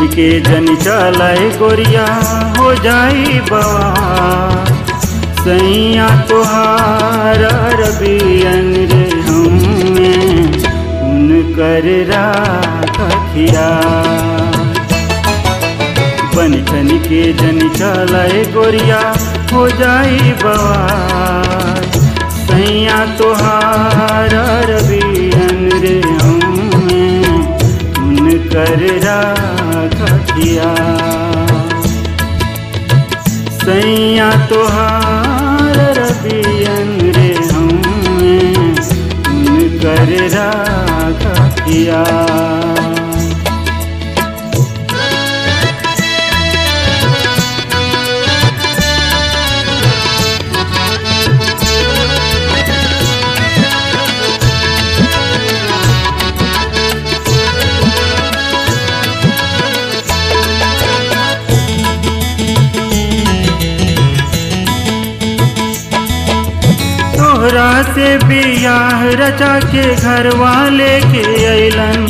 ठन के जन चलाए गोरिया हो जाई बवा सैया तोहार रबियन रे हमें उनकर राखिया बन ठन के जन चलाए गोरिया हो जाई बवा सैया तोहार रबियन रे हमें उनकर राखिया सैया तोहार रबियन रे हमें उनकर राखिया तोहरा से बियाह रचा के घर वाले के अलन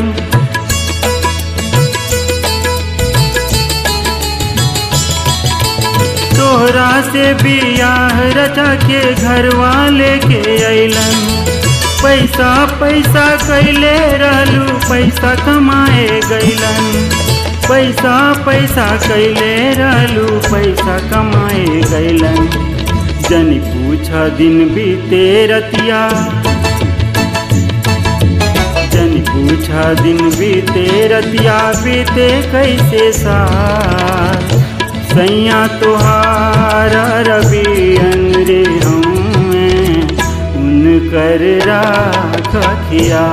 तोहरा से बियाह रचा के घर वाले के अलन पैसा पैसा कैले रहलू पैसा कमाए गैलन पैसा पैसा कैले रहलू पैसा कमाए गैलन जन पूछा दिन बीते रतिया जन पूछा दिन बीते रतिया बीते कैसे साथ सैया तुहार रबियन रे हमें उनकर राखिया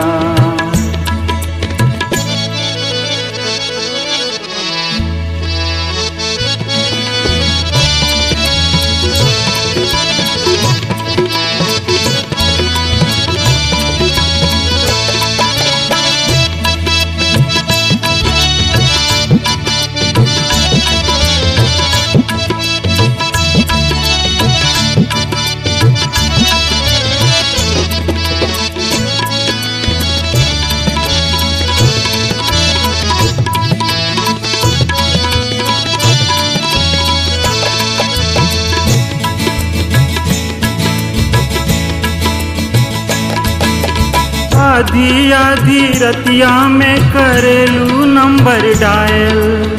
आधी आधी रतिया में करेलू नंबर डायल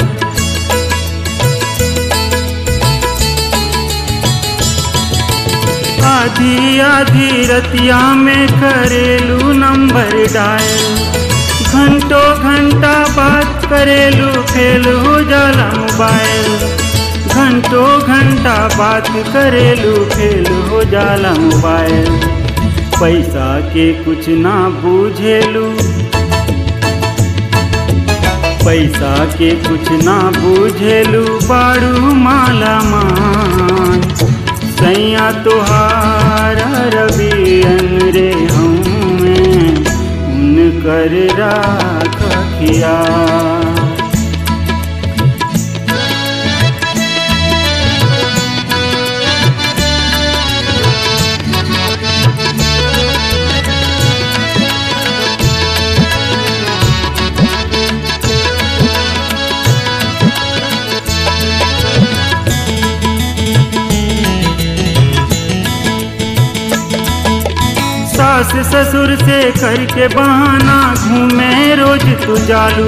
आधी आधी रतिया में करेलू नंबर डायल घंटों घंटा बात करेलू फेल हो जाला मोबाइल घंटों घंटा बात करेलू फेल हो जाला मोबाइल पैसा के कुछ ना बूझेलू पैसा के कुछ ना बूझेलू बारू माला मान सैया तुहार रबियन रे हमें उनकर राखिया सास ससुर से करके बहाना घूमे रोज तू जालू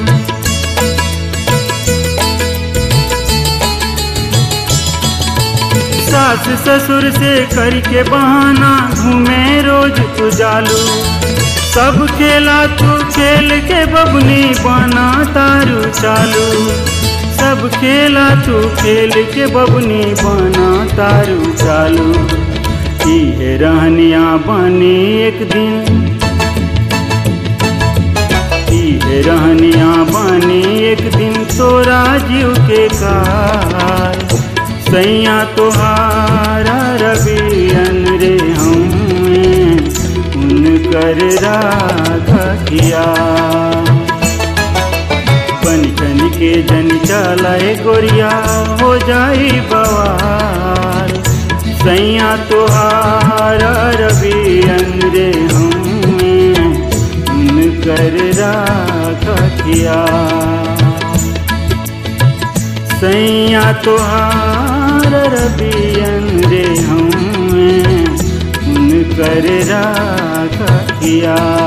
सास ससुर से करके बहाना घूमे रोज तू जालू सब खेला तू खेल के बबनी बना तारू चालू सब खेला तू खेल के बबनी बना तारू चालू इहे रहनिया बनी एक दिन इहे रहनिया बनी एक दिन तोरा जीव के काल सैया तोहारा रबियन रे हमें उनकर राखिया बन ठन के जन चलाए गोरिया हो जाई बवाल सैया तुहार रबियन रे हमें उनकर राखिया सैया तोहार रबियन रे हमें उनकर राखिया